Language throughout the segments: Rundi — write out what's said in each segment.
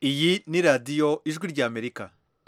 iyi ni radiyo ijwi ry'amerika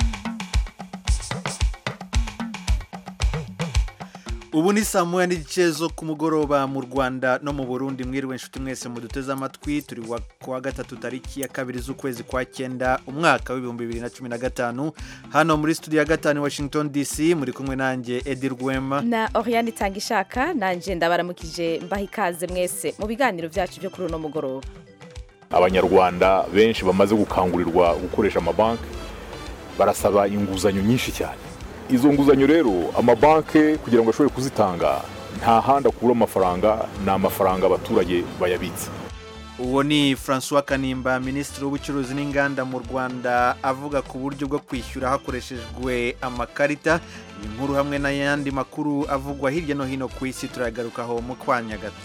ubu ni saa moya n'igice zo ku mugoroba mu rwanda no mu burundi mwiriwe inshuti mwese muduteze amatwi turi ku wa gatatu tariki ya kabiri z'ukwezi kwa cyenda umwaka w'ibihumbi bibiri na cumi na gatanu hano muri studio ya gatanu washington dc muri kumwe nanjye edi rwema na oriane itanga ishaka nanjye ndabaramukije mbaha ikaze mwese mu biganiro byacu byo kuri uno mugoroba abanyarwanda benshi bamaze gukangurirwa gukoresha amabanki barasaba inguzanyo nyinshi cyane izo nguzanyo rero amabanki kugira ngo ashobore kuzitanga nta handi akura amafaranga ni amafaranga abaturage bayabitse uwo ni francois kanimba minisitiri w'ubucuruzi n'inganda mu rwanda avuga ku buryo bwo kwishyura hakoreshejwe amakarita iyi nkuru hamwe n'ayandi makuru avugwa hirya no hino ku isi turagarukaho mu kwanya gato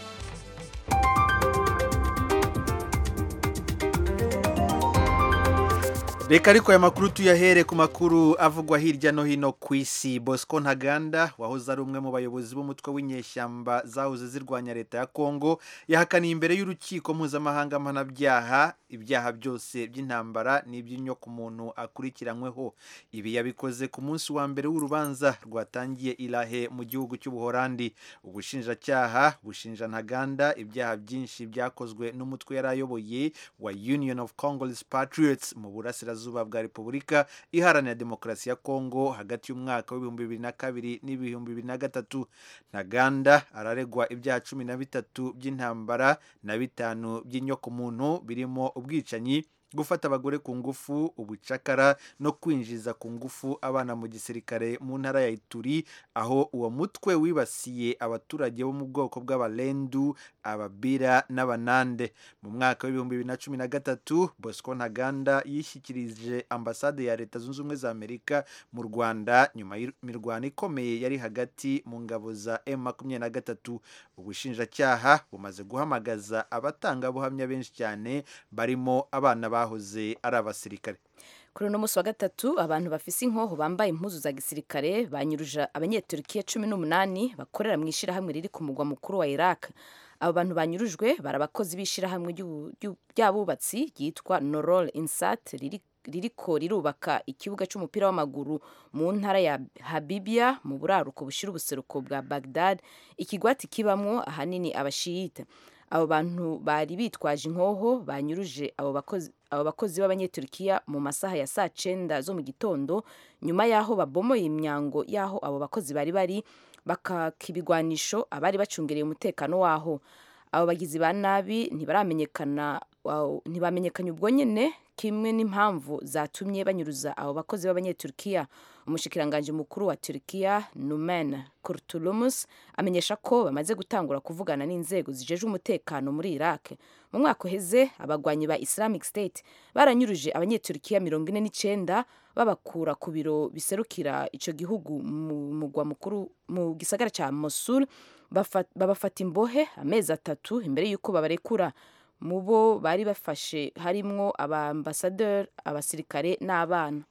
reka ariko aya makuru tuyahere ku makuru avugwa hirya no hino ku isi bosco ntaganda wahoze ari umwe mu bayobozi b'umutwe w'inyeshyamba zahoze zirwanya leta ya kongo yahakaniye imbere y'urukiko mpuzamahanga mpanabyaha ibyaha byose by'intambara n'iby'inyoko umuntu akurikiranyweho ibi yabikoze ku munsi wa mbere w'urubanza rwatangiye irahe mu gihugu cy'ubuhorandi ubushinjacyaha bushinja ntaganda ibyaha byinshi byakozwe n'umutwe yari ayoboye wa union of congolese patriots mu burasirazuba burasirazuba bwa repubulika iharanira demokarasi ya kongo hagati y'umwaka w'ibihumbi bibiri na kabiri n'ibihumbi bibiri na gatatu ntaganda araregwa ibyaha cumi na bitatu by'intambara na bitanu by'inyokomuntu birimo ubwicanyi gufata abagore ku ngufu ubucakara no kwinjiza ku ngufu abana mu gisirikare mu ntara ya ituri aho uwo mutwe wibasiye abaturage bo mu bwoko bw'abarendu ababira n'abanande mu mwaka w'ibihumbi bibiri na cumi na gatatu bosco ntaganda yishyikirije ambasade ya leta zunze ubumwe za amerika mu rwanda nyuma y'imirwano ikomeye yari hagati mu ngabo za m makumyabiri na gatatu ubushinjacyaha bumaze guhamagaza abatangabuhamya benshi cyane barimo abana ba bahoze ari abasirikare kuri uno munsi wa gatatu abantu bafise inkoho bambaye impuzu za gisirikare banyuruje abanyeturukiya cumi n'umunani bakorera mu ishyirahamwe riri ku mugwa mukuru wa iraq abo bantu banyurujwe bari abakozi b'ishyirahamwe ry'abubatsi ryitwa norol insat riri ririko rirubaka ikibuga cy'umupira w'amaguru mu ntara ya Habibia mu buraruko bushira ubuseruko bwa Baghdad ikigwati kibamwo ahanini abashiyita abo bantu bari bitwaje inkoho banyuruje abo bakozi abo bakozi b'abanyeturukiya mu masaha ya saa cenda zo mu gitondo nyuma y'aho babomoye imyango y'aho abo bakozi bari bari bakaka ibigwanisho abari bacungereye umutekano w'aho abo bagizi ba nabi ntibaramenyekana ntibamenyekanye ubwo nyine kimwe n'impamvu zatumye banyuruza abo bakozi b'abanyeturukiya umushikiranganji mukuru wa Turkiya Numan Kurtulumus amenyesha ko bamaze gutangura kuvugana n'inzego zijeje umutekano muri Iraq mu mwaka uheze abagwanyi ba Islamic State baranyuruje abanyeturukiya mirongo ine n'icenda babakura ku biro biserukira ico gihugu mu mugwa mukuru mu gisagara ca Mosul babafata imbohe amezi atatu imbere y'uko babarekura mu bo bari bafashe harimwo abambasaderi abasirikare n'abana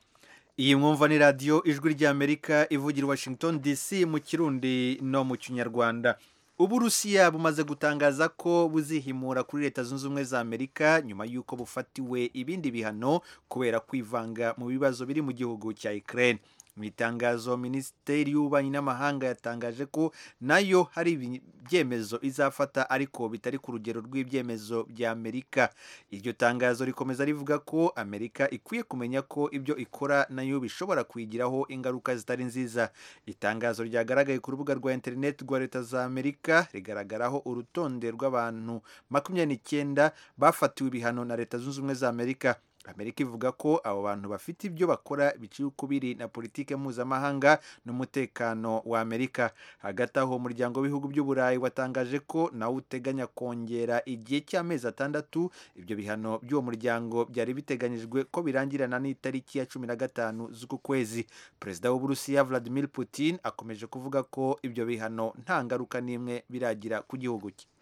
iyi mwumva ni radiyo ijwi ry'amerika ivugira washington dc mu kirundi no mu kinyarwanda uburusiya bumaze gutangaza ko buzihimura kuri leta zunze ubumwe za amerika nyuma y'uko bufatiwe ibindi bihano kubera kwivanga mu bibazo biri mu gihugu cya ukraine mu itangazo minisiteri y'ububanyi n'amahanga yatangaje ko nayo hari ibyemezo izafata ariko bitari ku rugero rw'ibyemezo bya amerika iryo tangazo rikomeza rivuga ko amerika ikwiye kumenya ko ibyo ikora nayo bishobora kuyigiraho ingaruka zitari nziza itangazo ryagaragaye ku rubuga rwa interineti rwa leta za amerika rigaragaraho urutonde rw'abantu makumyabiri n'icyenda bafatiwe ibihano na leta zunze ubumwe za amerika amerika ivuga ko abo bantu bafite ibyo bakora biciye ukubiri na politike mpuzamahanga n'umutekano wa amerika hagati aho umuryango w'ibihugu by'uburayi watangaje ko nawe uteganya kongera igihe cy'amezi atandatu ibyo bihano by'uwo muryango byari biteganyijwe ko birangirana n'itariki ya cumi na gatanu z'uku kwezi perezida w'uburusiya vladimir putin akomeje kuvuga ko ibyo bihano nta ngaruka n'imwe biragira ku gihugu cye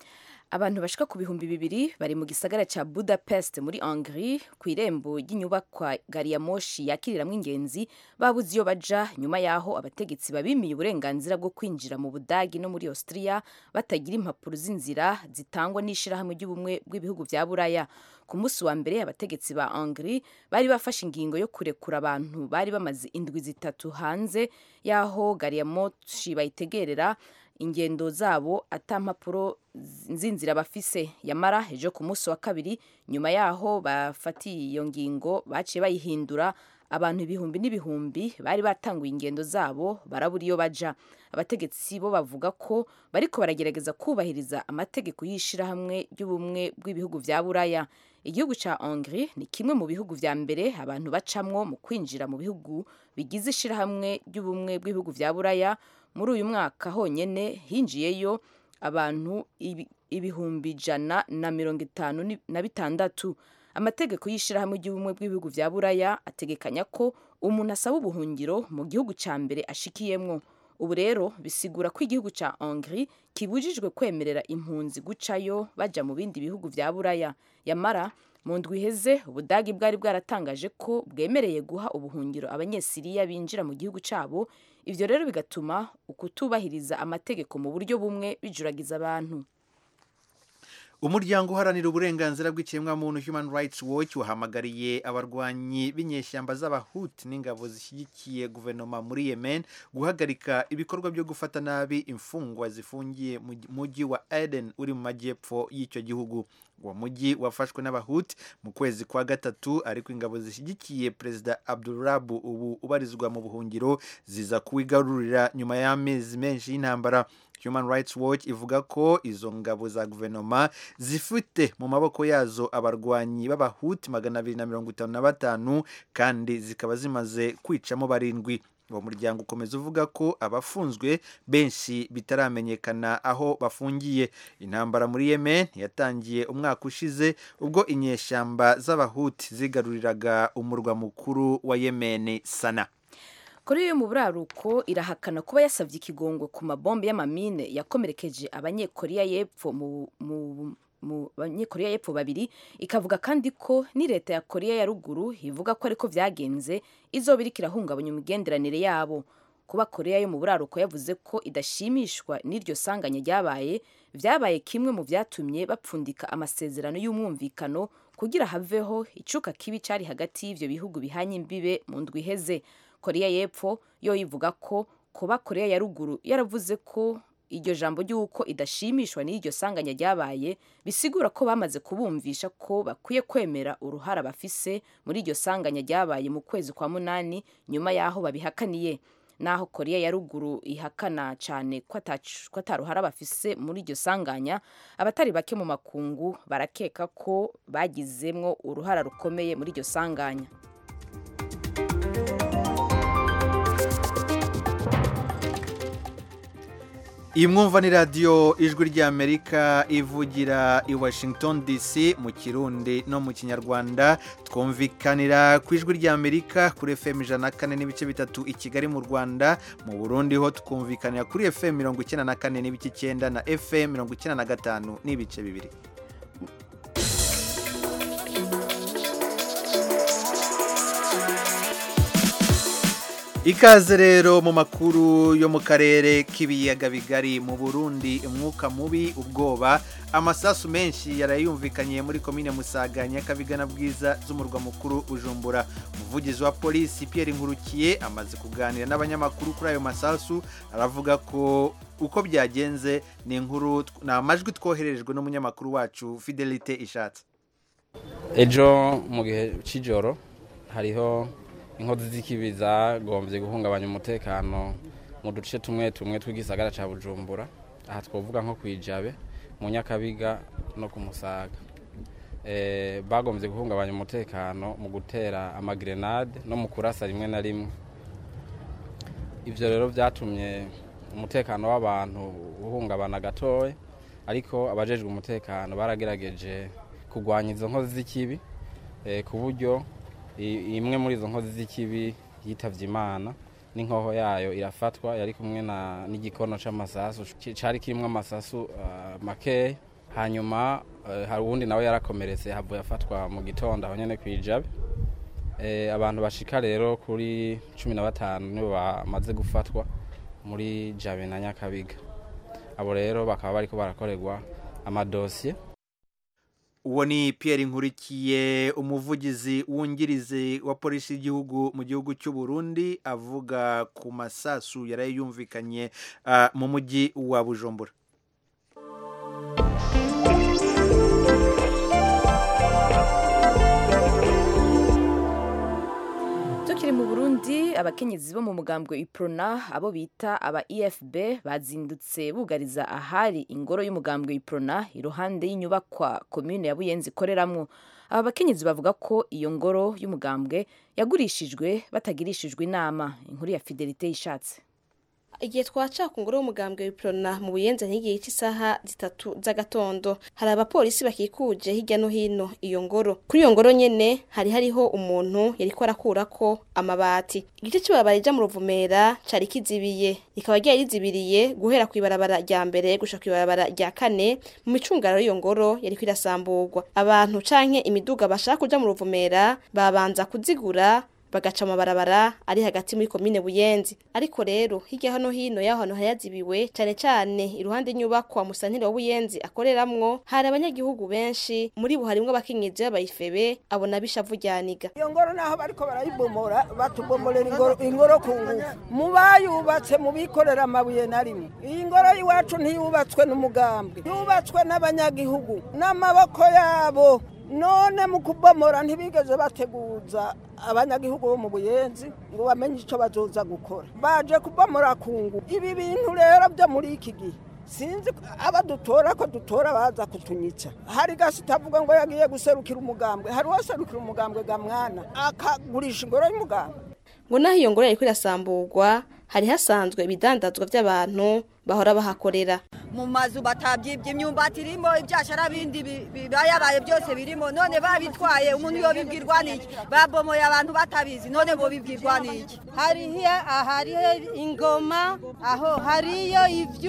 abantu bashika ku bihumbi bibiri bari mu gisagara ca budapest muri hongrie ku irembo ry'inyubakwa gari ya moshi yakiriramwo ingenzi babuze iyo baja nyuma yaho abategetsi babimiye uburenganzira bwo kwinjira mu budagi no muri austria batagira impapuro z'inzira zitangwa n'ishirahamwe ry'ubumwe bw'ibihugu vya buraya ku munsi wa mbere abategetsi ba hongrie bari bafashe ingingo yo kurekura abantu bari bamaze indwi zitatu hanze yaho gari ya moshi bayitegerera ingendo zabo ata mpapuro z'inzira bafise yamara ejo ku munsi wa kabiri nyuma yaho bafatiye iyo ngingo baciye bayihindura abantu ibihumbi n'ibihumbi bari batanguye ingendo zabo barabura iyo baja abategetsi bo bavuga ko bariko baragerageza kubahiriza amategeko y'ishirahamwe ry'ubumwe bw'ibihugu vya buraya igihugu ca hongrie ni kimwe mu bihugu vya mbere abantu bacamwo mu kwinjira mu bihugu bigize ishirahamwe ry'ubumwe bw'ibihugu vya buraya muri uyu mwaka honyene hinjiyeyo abantu ibihumbi ijana na mirongo itanu na bitandatu amategeko y'ishirahamwe ry'ubumwe bw'ibihugu vya buraya ategekanya ko umuntu asaba ubuhungiro mu gihugu ca mbere ashikiyemwo ubu rero bisigura ko igihugu ca hongrie kibujijwe kwemerera impunzi gucayo baja mu bindi bihugu vya buraya yamara mu ndwi iheze ubudagi bwari bwaratangaje ko bwemereye guha ubuhungiro abanyesiriya binjira mu gihugu cabo ivyo rero bigatuma ukutubahiriza amategeko mu buryo bumwe bijuragiza abantu umuryango uharanira uburenganzira bw'ikiremwamuntu human rights watch wahamagariye abarwanyi b'inyeshyamba z'abahuti n'ingabo zishyigikiye guverinoma muri yemen guhagarika ibikorwa byo gufata nabi imfungwa zifungiye mu mujyi wa eden uri mu majyepfo y'icyo gihugu uwo mujyi wafashwe n'abahuti mu kwezi kwa gatatu ariko ingabo zishyigikiye perezida abdurabu ubu ubarizwa mu buhungiro ziza kuwigarurira nyuma y'amezi menshi y'intambara human rights watch ivuga ko izo ngabo za guverinoma zifite mu maboko yazo abarwanyi b'abahuti magana abiri na mirongo itanu na batanu kandi zikaba zimaze kwicamo barindwi uwo muryango ukomeza uvuga ko abafunzwe benshi bitaramenyekana aho bafungiye intambara muri yemen yatangiye umwaka ushize ubwo inyeshyamba z'abahuti zigaruriraga umurwa mukuru wa yemen sana koreya yo mu buraruko irahakana kuba yasabye ikigongwe ku mabombe y'amamine yakomerekeje abanyekoreya y'epfo mu, mu mu banyekoreya y'epfo babiri ikavuga kandi ko ni leta ya koreya ya ruguru ivuga ko ariko vyagenze izoba iriko irahungabanya imigenderanire yabo kuba koreya yo mu buraruko yavuze ko idashimishwa n'iryo sanganya ryabaye vyabaye kimwe mu vyatumye bapfundika amasezerano y'umwumvikano kugira haveho icuka kibi cari hagati y'ivyo bihugu bihanye imbibe mu ndwi iheze koreya y'epfo yo ivuga ko kuba koreya ya ruguru yaravuze ko iryo jambo ry'uko idashimishwa n'iryo sanganya ryabaye bisigura ko bamaze kubumvisha ko bakwiye kwemera uruhara bafise muri iryo sanganya ryabaye mu kwezi kwa munani nyuma y'aho babihakaniye naho koreya ya ruguru ihakana cyane ko ataruhara bafise muri iryo sanganya abatari bake mu makungu barakeka ko bagizemwo uruhara rukomeye muri iryo sanganya iyi mwumva ni radiyo ijwi ry'amerika ivugira i washington dc mu kirundi no mu kinyarwanda twumvikanira ku ijwi ry'amerika kuri fm ijana na kane n'ibice bitatu i kigali mu rwanda mu burundi ho twumvikanira kuri fm mirongo icyenda na kane n'ibice icyenda na fm mirongo icyenda na gatanu n'ibice bibiri ikaze rero mu makuru yo mu karere k'ibiyaga bigari mu burundi umwuka mubi ubwoba amasasu menshi yarayumvikanye muri komine musaga nyakabiga na bwiza z'umurwa mukuru bujumbura umuvugizi wa polisi pierre nkurukiye amaze kuganira n'abanyamakuru kuri ayo masasu aravuga ko uko byagenze ni inkuru ni amajwi twohererejwe n'umunyamakuru wacu fidelite ishatse ejo mu gihe cy'ijoro hariho inkozi z'ikibi zagombye guhungabanya umutekano mu duce tumwe tumwe tw'igisagara cya bujumbura aha twavuga nko ku ijabe mu nyakabiga no ku musaga bagombye guhungabanya umutekano mu gutera amagrenade no mu kurasa rimwe na rimwe ibyo rero byatumye umutekano w'abantu uhungabana gatoya ariko abajejwe umutekano baragerageje kurwanya izo nkozi z'ikibi ku buryo imwe muri izo nkozi z'ikibi yitabye imana n'inkoho yayo irafatwa yari kumwe n'igikono cy'amasasu cyari kirimo amasasu makeya hanyuma eh, hari uwundi nawe yarakomeretse havuye afatwa mu gitondo aho nyene kwijabe eh, abantu bashika rero kuri cumi na batanu nibo bamaze gufatwa muri jabe na nyakabiga abo rero bakaba bariko barakorerwa amadosiye uwo ni Pierre nkurikiye umuvugizi wungirize wa polisi y'igihugu mu gihugu cy'u Burundi avuga ku masasu yaraye yumvikanye ah, mu mujyi wa bujumbura tukiri mu burundi abakenyezi bo mu mugambwe iprona abo bita aba efb bazindutse bugariza ahari ingoro y'umugambwe iprona iruhande y'inyubakwa komine ya buyenzi ikoreramwo aba bakenyezi bavuga ko iyo ngoro y'umugambwe yagurishijwe batagirishijwe inama inkuru ya fidelite yishatse igihe twaca ku ngoro y'umugambwe w'iprona mu buyenzi n'igihe cy'isaha zitatu z'agatondo hari abapolisi bakikuje hirya no hino iyo ngoro kuri iyo ngoro nyene hari hariho umuntu yariko arakurako amabati igice cy'ibarabara rija mu ruvumera cari kizibiye rikaba ryari rizibiriye guhera ku ibarabara rya mbere gusha ku ibarabara rya kane mu micungararo y'iyo ngoro yariko irasamburwa abantu canke imiduga bashaka kuja mu ruvumera babanza kuzigura bagaca amabarabara ari hagati muri komine buyenzi ariko rero hirya hano hino y'aho hantu hayazibiwe cyane cyane iruhande y'inyubakwa musantire wa buyenzi akoreramwo hari abanyagihugu benshi muri bo harimwo abakenyezi b'abayifebe abona bishavu ryaniga iyo ngoro naho bariko barayibomora batubomorera ingoro, ingoro ku ngufu mu bayubatse mu bikorera amabuye na rimwe iyi ngoro y'iwacu ntiyubatswe n'umugambwe yubatswe n'abanyagihugu n'amaboko yabo none mu kubomora ntibigeze bateguza abanyagihugu bo mu buyenzi ngo bamenye icyo bazoza gukora baje kubomora ku ngufu ibi bintu rero byo muri iki gihe sinzi aba dutora ko dutora baza kutunyica hari gasi itavuga ngo yagiye guserukira umugambwe hari uwaserukira umugambwe ga mwana akagurisha ingoro y'umugambwe ngo naho iyo ngoro yariko irasamburwa hari hasanzwe ibidandazwa by'abantu bahora bahakorera mu mazu batabyibye imyumbati irimo ibyashara bindi bibayabaye byose birimo none babitwaye umuntu yo bibwirwa n'iki babomoye abantu batabizi none bo bibwirwa n'iki hariho hariho ingoma aho hariyo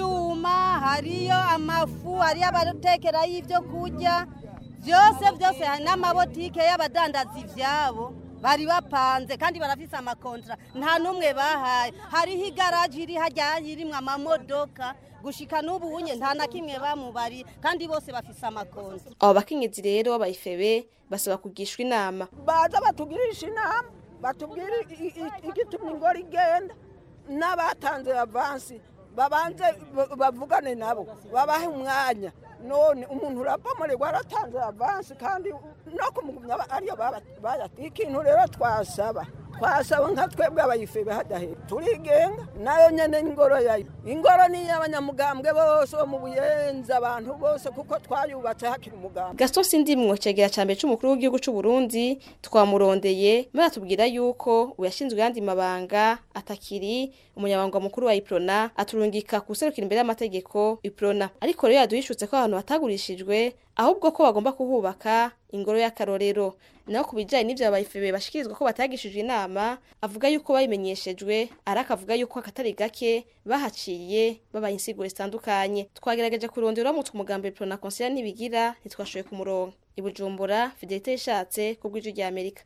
ivyuma hariyo amafu hariyo abatekerayo ibyo kurya byose byose hari n'amabotike y'abadandaza ivyabo bari bapanze kandi barafise amakontra nta n'umwe bahaye hariho igaraji iri hajya irimwo amamodoka gushika n'ubu unye nta na kimwe bamubari kandi bose bafise amakontra abo bakenyezi rero b'abayifebe basaba kugishwa inama baza batugirisha inama batubwire igituma ingoro igenda n'abatanze avansi babanze bavugane nabo babahe umwanya none umuntu urabomorerwa aratanze avansi kandi no kumugumya ariyo bayati ikintu rero twasaba twasaba nka twebwe abayifebe hadahera turigenga nayo nyene ingoro yayo ingoro ni y'abanyamugambwe bose bo mu buyenzi abantu bose kuko twayubatse hakiri umugambwe gaston sindimwo cegera ca mbere c'umukuru w'igihugu c'u burundi twamurondeye baratubwira yuko uyashinzwe yandi mabanga atakiri umunyabanga mukuru wa iprona aturungika kuserukira imbere y'amategeko iprona ariko rero yaduhishutse ko abantu batagurishijwe ahubwo ko bagomba kuhubaka ingoro y'akarorero naho ku bijyanye n'ibyo abayifebe bashikirizwa ko batagishijwe inama avuga yuko babimenyeshejwe ariko avuga yuko akatari gake bahaciye babaye insiguro zitandukanye twagerageje kurondera uramutse umugambi prona konsera ntibigira ntitwashoboye kumuronka ibujumbura fidelite yishatse ku bw'ijwi rya amerika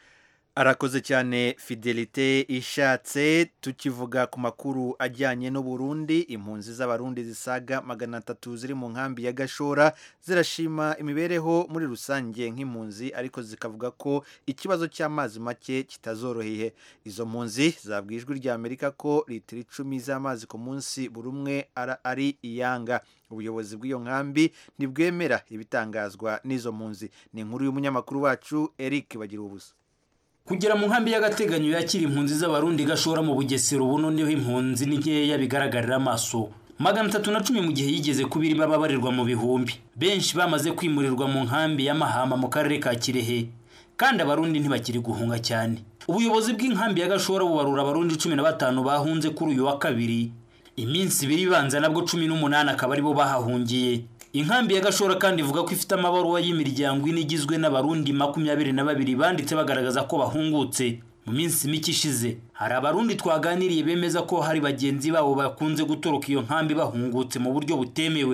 arakoze cyane fidelite ishatse tukivuga ku makuru ajyanye n'uburundi impunzi z'abarundi zisaga magana atatu ziri mu nkambi ya gashora zirashima imibereho muri rusange nk'impunzi ariko zikavuga ko ikibazo cy'amazi make kitazoroheye izo mpunzi zabwiye ijwi rya amerika ko litiro icumi z'amazi ku munsi buri umwe ari iyanga ubuyobozi bw'iyo nkambi ntibwemera ibitangazwa n'izo mpunzi ni inkuru y'umunyamakuru wacu eric bagira ubusa kugera mu nkambi y'agateganyo yakira impunzi z'abarundi gashora mu bugesero ubu noneho impunzi ni nkeya bigaragarira amaso magana atatu na cumi mu gihe yigeze kuba irimo ababarirwa mu bihumbi benshi bamaze kwimurirwa mu nkambi y'amahama mu karere ka kirehe kandi abarundi ntibakiri guhunga cyane ubuyobozi bw'inkambi ya gashora bubarura abarundi cumi na batanu bahunze kuri uyu wa kabiri iminsi ibiri ibanza nabwo cumi n'umunani akaba aribo bahahungiye inkambi ya gashora kandi ivuga ko ifite amabaruwa y'imiryango ine igizwe n'abarundi makumyabiri na babiri banditse bagaragaza ko bahungutse mu minsi mike ishize hari abarundi twaganiriye bemeza ko hari bagenzi babo bakunze gutoroka iyo nkambi bahungutse mu buryo butemewe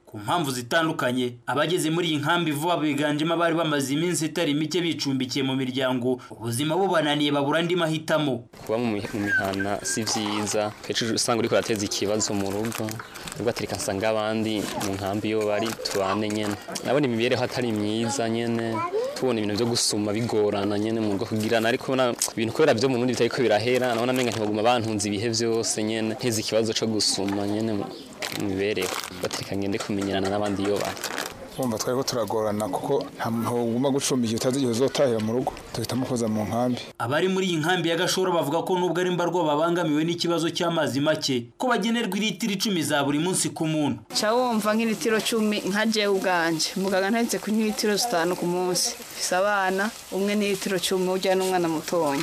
ku mpamvu zitandukanye abageze muri iyi nkambi vuba biganjemo abari bamaze iminsi itari mike bicumbikiye mu miryango ubuzima bubananiye babura andi mahitamo kuba mu mi- mu mihana si vyiza kenshi usanga uriko urateza ikibazo mu rugo ubwo atereka nsanga abandi mu nkambi iyo bari tubane nyene nabona imibereho atari myiza nyene tubona ibintu vyo gusuma bigorana nyene mu rugo kugirana ariko na ibintu kubera vyo mu Burundi bitariko birahera nabona menga ntibaguma bantunze ibihe vyose nyene nteze ikibazo co gusuma nyene mu mu mibereho batereka ngende kumenyerana n'abandi iyo bari wumva twari ko turagorana kuko nta muntu uguma gucumbika utazi igihe uzotahira mu rugo duhitamo kuza mu nkambi abari muri iyi nkambi ya gashora bavuga ko nubwo ari mbarwa babangamiwe n'ikibazo cy'amazi make ko bagenerwa iritiro icumi za buri munsi ku muntu ca wumva nk'ilitiro cumi nka jewe ubwanje muganga ntahetse kunywa ilitiro zitanu ku munsi mfise abana umwe n'ilitiro cumi urya n'umwana mutonya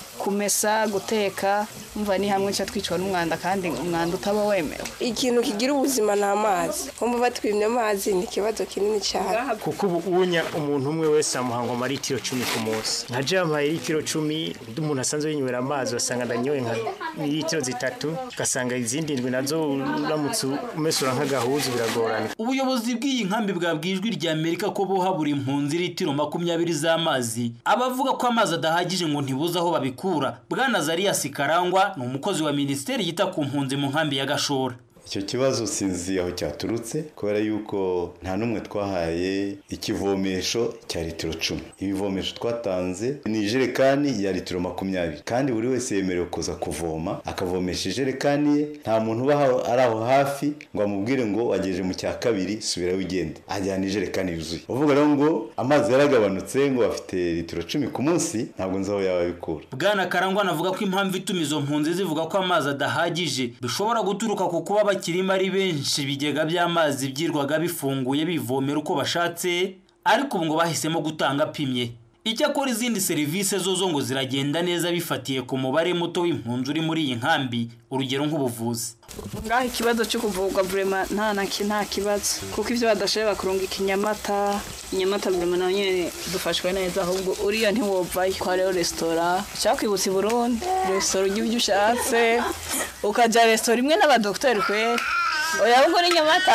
kumesa guteka umva ni hamwe ca twicwa n'umwanda kandi umwanda utaba wemewe ikintu kigira ubuzima ni amazi kumva batwimye amazi ni ikibazo kinini cyane kuko ubu unya umuntu umwe wese amuha ngo amaritiro cumi ku munsi nka jewe amuhaye litiro cumi undi umuntu asanzwe yinywera amazi wasanga ndanyoye nka litiro zitatu ugasanga izindi ndwi nazo uramutse umesura nk'agahuzu biragorana ubuyobozi bw'iyi nkambi bwabwiye ijwi rya amerika ko buha buri mpunzi litiro makumyabiri z'amazi abavuga ko amazi adahagije ngo ntibuze aho babikura bwana zariyasi karangwa ni umukozi wa minisiteri yita ku mpunzi mu nkambi ya gashora icyo kibazo sinzi aho cyaturutse kubera yuko nta n'umwe twahaye ikivomesho cya litiro cumi ibivomesho twatanze ni ijerekani ya litiro makumyabiri kandi buri wese yemerewe kuza kuvoma akavomesha ijerekani ye nta muntu uba aho- ari aho hafi ngo amubwire ngo wagejeje mu cya kabiri subirayo ugende ajyana ijerekani yuzuye uvuga rero ngo amazi yaragabanutse ngo bafite litiro cumi ku munsi ntabwo nzi aho yaba abikura bwana karangwa anavuga ko impamvu ituma izo mpunzi zivuga ko amazi adahagije bishobora guturuka ku kuba bakirimo ari benshi ibigega by'amazi byirwaga bifunguye bivomera uko bashatse ariko ubu ngo bahisemo gutanga apimye icyakora izindi serivisi zo zo ngo ziragenda neza bifatiye ku mubare muto w'impunzi uri muri iyi nkambi urugero nk'ubuvuzi ngaho ikibazo cyo kuvurwa vrema nta na ki- nta kibazo kuko ivyo badashoboye bakurungika inyamata inyamata vrema nayo nyene dufashwe neza ahubwo uriya ntiwovayo ko hariho resitora cakwibutsa i burundi resitora urya ibyo ushatse ukaja resitora imwe n'abadogiteri kweri oya ahubwo n'inyamata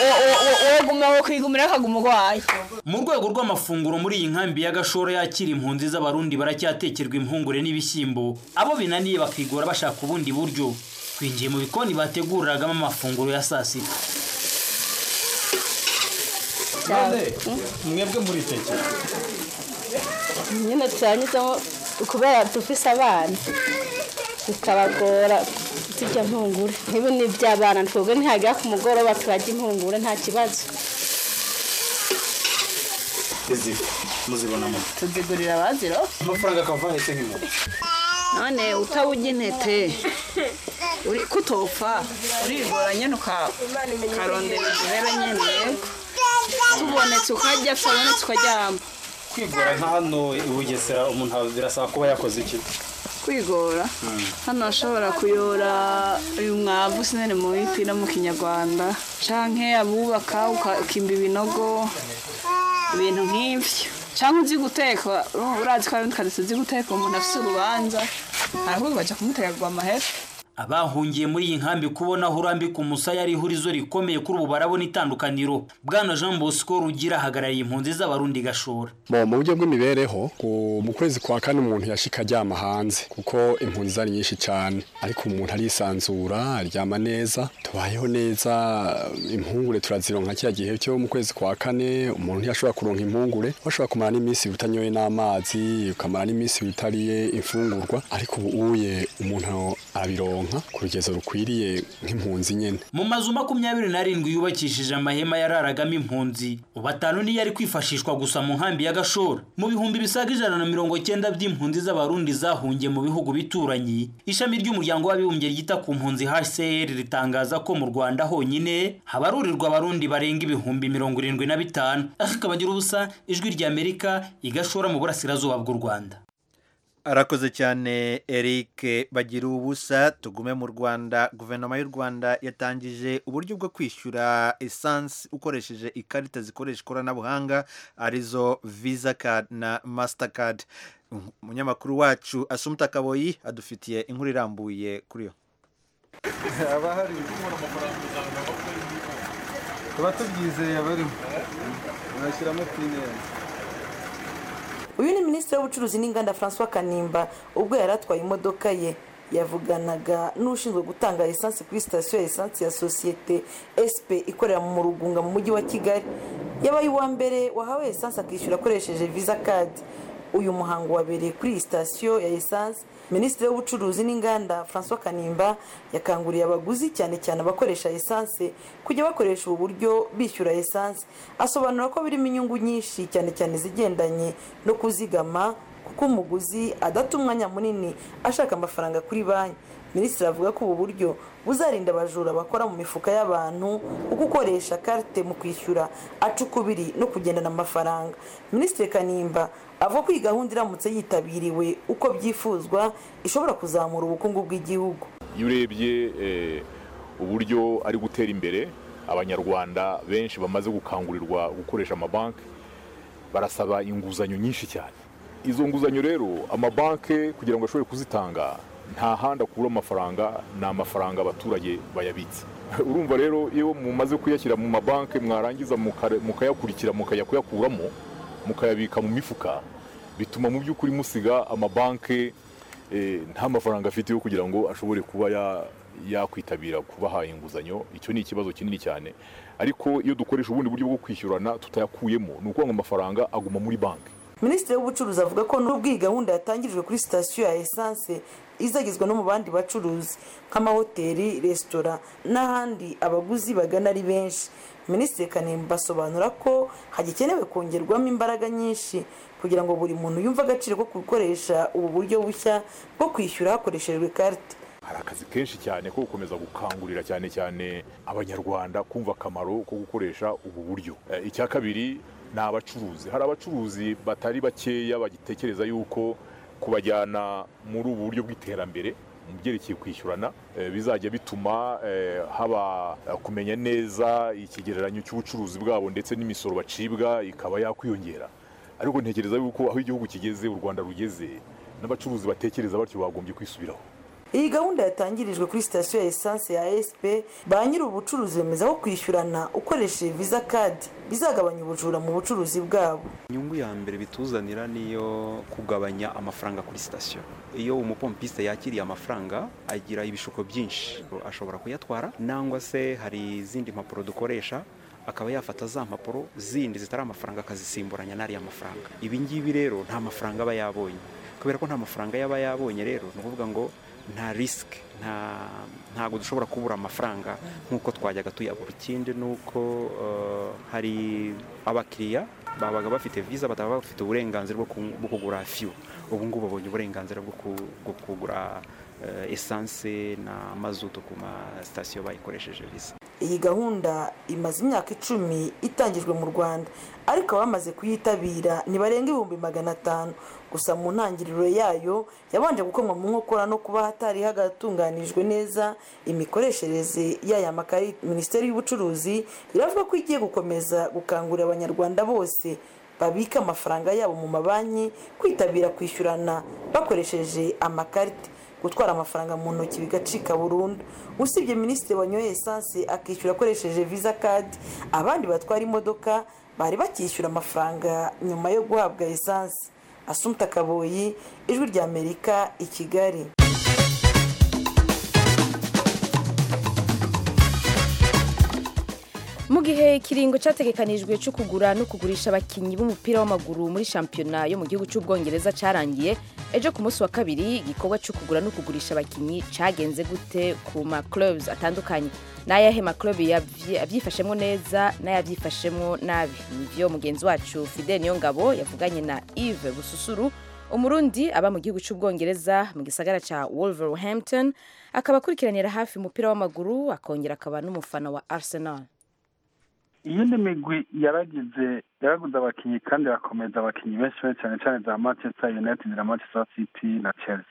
woguma wo kwigumira akaguma urwaye mu rwego rw'amafunguro muri iyi nkambi ya gashora yakira impunzi z'abarundi baracyatekerwa impungure n'ibishyimbo abo binaniye bakigora bashaka ubundi buryo twinjiye mu bikoni bateguriragamo amafunguro ya saa sita mwebwe muri teke nyine turanyuzamo kubera dufise abana bikabagora zirya mpungure nk'ibi ni iby'abana twebwe ntihagera ku mugoroba turarya impungure nta kibazo izi muzibonamo tuzigurira abaziro amafaranga akava hese nk'inkoko none utawujya intete uri kutopfa urigora nyine uka- ukarondera igihera nyine tubonetse ukarya tutabonetse ukaryama kwigora nka hano i bugesera umuntu birasaba kuba yakoze iki kwigora hano ashobora kuyora uyu mwavu sinene mu biti no mu kinyarwanda canke abubaka ukimba ibinogo ibintu nk'ivyo canke uzi guteka urazi ko hari undi kadesi uzi guteka umuntu afise urubanza aravuga baja kumutegagwa amahera abahungiye muri iyi nkambi kubona aho urambika umusaya ari ihurizo rikomeye kuri ubu barabona itandukaniro bwana jean bosco rugira ahagarariye impunzi z'abarundi gashora Bo mu buryo bw'imibereho ku- mu kwezi kwa kane umuntu yashika aryama hanze kuko impunzi zari nyinshi cyane ariko umuntu arisanzura aryama neza tubayeho neza impungure turazironka kiriya gihe cyo mu kwezi kwa kane umuntu ntiyashobora kuronka impungure washobora kumara n'iminsi utanyoye n'amazi ukamara n'iminsi utariye imfungurwa ariko ubu uye umuntu arabironka ku rugezo rukwiriye nk'impunzi nyene mu mazu makumyabiri n'arindwi yubakishije amahema yararagamo impunzi ubu atanu niyo ari kwifashishwa gusa mu nkambi ya gashora mu bihumbi bisaga ijana na mirongo cyenda by'impunzi z'abarundi zahungiye mu bihugu bituranyi ishami ry'umuryango w'abibumbye ryita ku mpunzi hcr ritangaza ko mu rwanda honyine habarurirwa abarundi barenga ibihumbi mirongo irindwi na bitanu akabagira ubusa ijwi ry'amerika igashora mu burasirazuba bw'u rwanda arakoze cyane eric bagira ubusa tugume mu rwanda guverinoma y'u rwanda yatangije uburyo bwo kwishyura esansi ukoresheje ikarita zikoresha ikoranabuhanga arizo visa card na mastercard umunyamakuru wacu asumuta kaboyi adufitiye inkuru irambuye kuri yo tuba tubyizeye abarimo bashyiramo pineri uyu ni minisitiri w'ubucuruzi n'inganda francois kanimba ubwo yari atwaye imodoka ye yavuganaga n'ushinzwe gutanga esansi kuri sitasiyo ya esansi ya sosiyete sp ikorera mu rugunga mu mujyi wa kigali yabaye uwa mbere wahawe esansi akishyura akoresheje visa kadi uyu muhango wabereye kuri iyi sitasiyo ya esansi minisitiri w'ubucuruzi n'inganda francois kanimba yakanguriye abaguzi cyane cyane abakoresha esanse kujya bakoresha ubu buryo bishyura esanse asobanura ko birimo inyungu nyinshi cyane cyane izigendanye no kuzigama kuko umuguzi adata umwanya munini ashaka amafaranga kuri banki minisitiri avuga ko ubu buryo buzarinda abajura bakora mu mifuka y'abantu kuko ukoresha karite mu kwishyura aca ukubiri no kugendana amafaranga minisitiri kanimba avuga ko iyi gahunda iramutse yitabiriwe uko byifuzwa ishobora kuzamura ubukungu bw'igihugu iyo urebye eh, uburyo ari gutera imbere abanyarwanda benshi bamaze gukangurirwa gukoresha amabanki barasaba inguzanyo nyinshi cyane izo nguzanyo rero amabanki kugira ngo ashobore kuzitanga nta handi akura amafaranga ni amafaranga abaturage bayabitse urumva rero iyo mumaze kuyashyira mu mabanki mwarangiza mukare- mukayakurikira mukajya kuyakuramo mukayabika mu mifuka bituma mu by'ukuri musiga amabanki eh, nta mafaranga afite yo kugira ngo ashobore kuba ya- yakwitabira kubaha inguzanyo icyo ni ikibazo kinini cyane ariko iyo dukoresha ubundi buryo bwo kwishyurana tutayakuyemo ni ukuvuga ngo amafaranga aguma muri banki minisitiri w'ubucuruzi avuga ko n'ubwo iyi gahunda yatangirijwe kuri sitasiyo ya esanse izagezwa no mu bandi bacuruzi nk'amahoteli resitora n'ahandi abaguzi bagana ari benshi minisitiri kanimba asobanura ko hagikenewe kongerwamo imbaraga nyinshi kugira ngo buri muntu yumve agaciro ko gukoresha ubu buryo bushya bwo kwishyura hakoreshejwe karite hari akazi kenshi cyane ko gukomeza gukangurira cyane cyane abanyarwanda kumva akamaro ko gukoresha ubu buryo Eh, icya kabiri ni abacuruzi hari abacuruzi batari bakeya bagitekereza yuko kubajyana muri ubu buryo bw'iterambere mu byerekeye kwishyurana eh, bizajya bituma eh, haba eh, kumenya neza ikigereranyo cy'ubucuruzi bwabo ndetse n'imisoro bacibwa ikaba yakwiyongera ariko ntekereza yuko aho igihugu kigeze u rwanda rugeze n'abacuruzi batekereza batyo bagombye kwisubiraho iyi gahunda yatangirijwe kuri sitasiyo ya esanse ya sp ba nyiri ubucuruzi bemeza ko kwishyurana ukoresheje visa kadi bizagabanya ubujura mu bucuruzi bwabo inyungu ya mbere bituzanira niyo kugabanya amafaranga kuri sitasiyo iyo umupompiste yakiriye amafaranga agira ibishuko byinshi ashobora kuyatwara nangwa se hari izindi mpapuro dukoresha akaba yafata za mpapuro zindi zitari amafaranga akazisimburanya n'ariya mafaranga ibi ngibi rero nta mafaranga aba yabonye kubera ko nta mafaranga yaba yabonye rero ni ukuvuga ngo nta risike nta ntabwo dushobora kubura amafaranga nk'uko twajyaga tuyabura ikindi ni uko eh, hari abakiriya babaga bafite visa bataba bafite uburenganzira bwo ku- bwo kugura fiyo ubu ngubu babonye uburenganzira bwo ku- bwo kugura eh, esanse na mazutu ku masitasiyo bayikoresheje visa iyi gahunda imaze imyaka icumi itangijwe mu rwanda ariko abamaze kuyitabira ntibarenga ibihumbi magana atanu gusa mu ntangiriro yayo yabanje gukomwa mu nkokora no kuba hatari hagatunganijwe neza imikoreshereze y'aya makarita minisiteri y'ubucuruzi iravuga ko igiye gukomeza gukangurira abanyarwanda bose babika amafaranga yabo mu mabanki kwitabira kwishyurana bakoresheje amakarita gutwara amafaranga mu ntoki bigacika burundu usibye minisitiri wanyoye esanse akishyura akoresheje visa kadi abandi batwara imodoka bari bakishyura amafaranga nyuma yo guhabwa esanse asumta kaboyi ijwi rya amerika i kigali mu gihe ikiringo cyategekanijwe cyo kugura no kugurisha abakinnyi b'umupira w'amaguru muri shampiyona yo mu gihugu cy'ubwongereza cyarangiye ejo ku munsi wa kabiri igikorwa cyo kugura no kugurisha abakinnyi cyagenze gute ku ma clubs atandukanye n'ayahe ma club yabyi- yabyifashemo neza n'ayabyifashemo nabi nibyo mugenzi wacu Fidel Niyongabo yavuganye na Yves Bususuru umurundi aba mu gihugu cy'ubwongereza mu gisagara cya Wolverhampton akaba akurikiranira hafi umupira w'amaguru akongera akaba n'umufana wa Arsenal iyindi migwi yaragize yaraguze abakinnyi kandi irakomeza abakinnyi benshi benshi cyane cyane za manchester united na manchester city na chelsea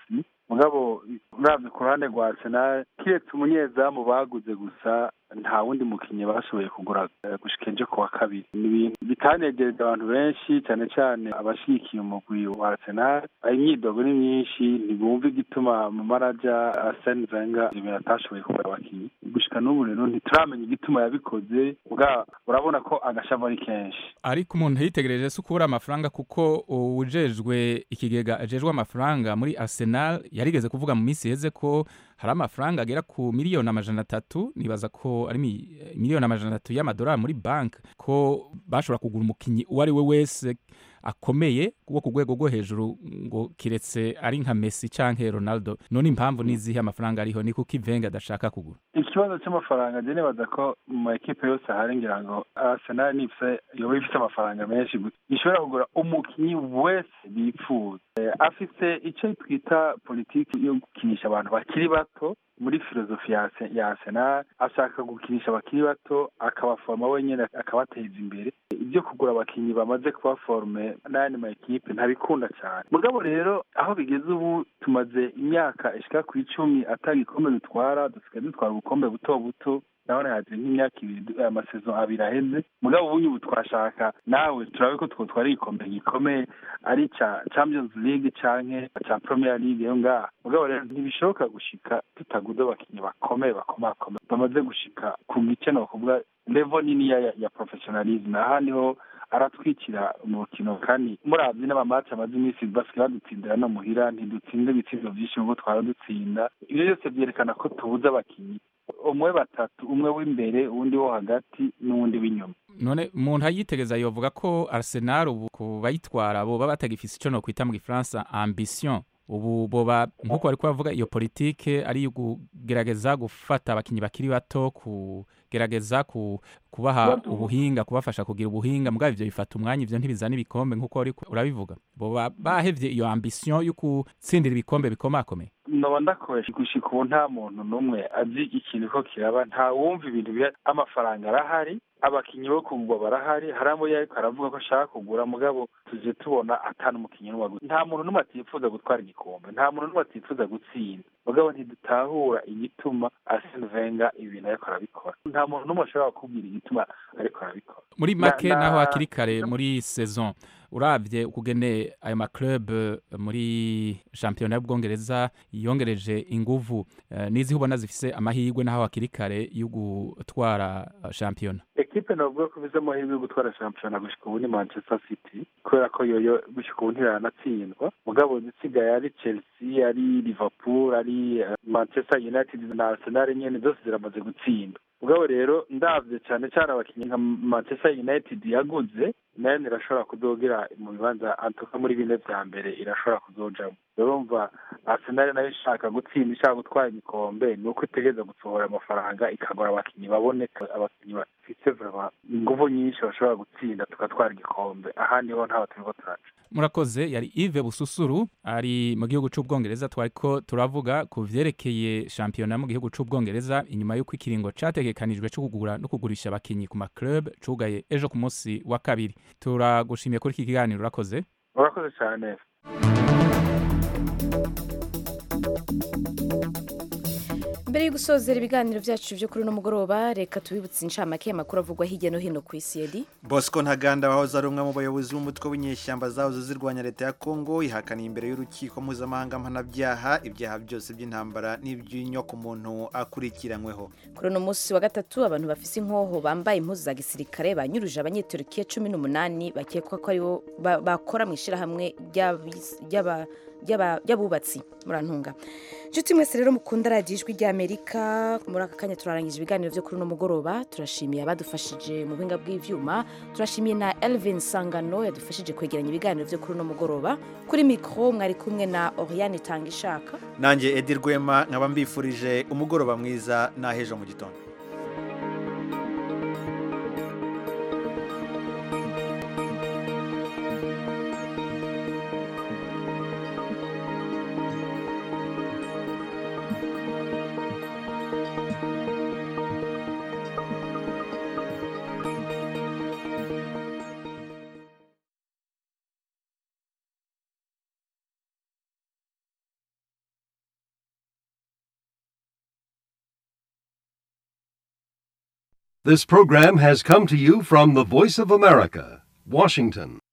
mugabo uravye ku ruhande rwa arsenal kiretse umunyezamu baguze gusa nta wundi mukinnyi bashoboye kugura eh, gushika ejo ku wa kabiri ni ibintu bitanegereje abantu benshi cyane cyane abashigikiye umugwi wa arsenal imyidogo ni myinshi ntibumva igituma mu maraja arsene wenger ibintu atashoboye kugura abakinnyi gushika n'ubu rero ntituramenya igituma yabikoze bwa urabona ko agashamo ari kenshi ariko umuntu yitegereje si ukubura amafaranga kuko uwujejwe ikigega ajejwe amafaranga muri arsenal yarigeze kuvuga mu minsi iheze ko hari amafaranga agera ku miliyoni amajana atatu nibaza ko ari mi- miliyoni amajana atatu y'amadolari muri banki ko bashobora kugura umukinnyi uwo ari we wese akomeye wo ku rwego rwo hejuru ngo kiretse ari nka messi canke ronaldo none impamvu n'izihe amafaranga ariho ni kuko ivenga adashaka kugura ikibazo cy'amafaranga njye nibaza ko mu makipe yose ahari ngira ngo arsenal nifise yoba ifite amafaranga menshi gusa ishobora kugura umukinnyi wese bifuza Eh, afise icyo twita politiki yo gukinisha abantu bakiri bato muri filozofi ya Arse- ya arsenal ashaka gukinisha abakiri bato akabaforoma wenyine akabateza imbere ibyo kugura abakinnyi bamaze kubaforume n'ayandi ma ekipe ntabikunda cyane mugabo rero aho bigeze ubu tumaze imyaka ishika ku icumi atari igikombe dutwara dusigaye dutwara ubukombe buto buto ndabona haje nk'imyaka ibiri amasezo abiri aheze mugabo ubundi ubu twashaka nawe turabe ko twotwara igikombe gikomeye ari ca champions league canke ca premier league yo ngaha mugabo rero ntibishoboka gushika tutaguze abakinnyi bakomeye bakomakomeye bamaze gushika ku gice no kuvuga level nini ya, ya professionalism aha niho aratwikira umukino kandi muravye n'amamaci amaze iminsi basigaye badutsindira no muhira ntidutsinda ibitsindo vyinshi nk'uko twara dutsinda ivyo byose vyerekana ko tubuze abakinnyi umwe batatu umwe w'imbere uwundi wo hagati n'uwundi w'inyuma none umuntu ayitegeza yovuga ko arsenal ubu ku bayitwara boba batagifise ico nokwita mu gifaransa ambition ubu boba nk'uko bariko bavuga iyo politike ari iyo kugerageza gufata abakinyi bakiri bato kugerageza ku, kubaha ubuhinga kubafasha kugira ubuhinga mugabo ivyo bifata umwanya ivyo ntibizana ibikombe nk'uko wariko urabivuga boba bahevye iyo ambition yo gutsindira ibikombe bikomakomeye noba ndakoresha gushika ubu nta muntu n'umwe azi ikintu ko kiraba nta wumva ibintu biha amafaranga arahari abakinnyi bo kugwa barahari hari abo yariko aravuga ko ashaka kugura mugabo tuje tubona atanu umukinnyi n'umwe aguze nta muntu n'umwe atifuza gutwara igikombe nta muntu n'umwe atifuza gutsinda mugabo ntidutahura igituma Arsene Wenger ibintu ariko arabikora nta muntu n'umwe ashobora kukubwira igituma ariko arabikora muri make Na- na- naho hakiri kare muri saison uravye ukugene ayo maclub eh, muri shampiyona y'ubwongereza yongereje inguvu eh, n'iziho ubona zifise amahirwe naho hakiri kare yo gutwara eh, shampiyona ekipe navuga ko bize amahirwe yo gutwara shampiyona gushika ubu ni manchester city kubera ko yoyo gushika ubu ntiranatsindwa mugabo zisigaye ari chelsea ari liverpool ari eh, manchester united na arsenal nyene zose ziramaze gutsinda mugabo rero ndavye cane cane abakinnyi nka manchester united yaguze nayo irashobora kuzogira mu bibanza antuka muri bine vya mbere irashobora kuzojamo urumva arsenal nayo ishaka gutsinda ishaka gutwara igikombe ni uko itegereza gusohora amafaranga ikagura abakinnyi baboneka abakinnyi bafise vraiment inguvu nyinshi bashobora gutsinda tugatwara igikombe ahandi ho ntaho turiko turaca murakoze yari Yves Bususuru ari mu gihugu c'ubwongereza twariko turavuga ku vyerekeye shampiyona mu gihugu c'ubwongereza inyuma y'uko ikiringo categekanijwe co kugura no kugurisha abakinyi ku maclub cugaye ejo ku munsi wa kabiri turagushimiye kuri iki kiganiro urakoze urakoze cane mbere yo gusozera ibiganiro byacu byo kuri uno mugoroba reka tubibutse inshamake y'amakuru avugwa hirya no hino ku isi yedi bosco ntaganda wahoze ari umwe mu bayobozi b'umutwe w'inyeshyamba zahoze zirwanya leta ya kongo yihakaniye imbere y'urukiko mpuzamahanga mpanabyaha ibyaha byose by'intambara n'iby'inyoko umuntu akurikiranyweho kuri uno munsi wa gatatu abantu bafise inkoho bambaye impuzu za gisirikare banyuruje abanyeturikiya cumi n'umunani bakekwa ko aribo ba- bakora mu ishyirahamwe ry'abis- ry'aba- ry'aba- ry'abubatsi murantunga nshuti mwese rero mukunda radiyo ijwi ry'amerika muri aka kanya turarangije ibiganiro byo kuri uno mugoroba turashimiye abadufashije mu buhinga bw'ivyuma turashimiye na elvin sangano yadufashije kwegeranya ibiganiro byo kuri uno mugoroba kuri mikoro mwari kumwe na oriane tanga ishaka nanjye edi rwema nkaba mbifurije umugoroba mwiza n'ahejo mu gitondo This program has come to you from the Voice of America, Washington.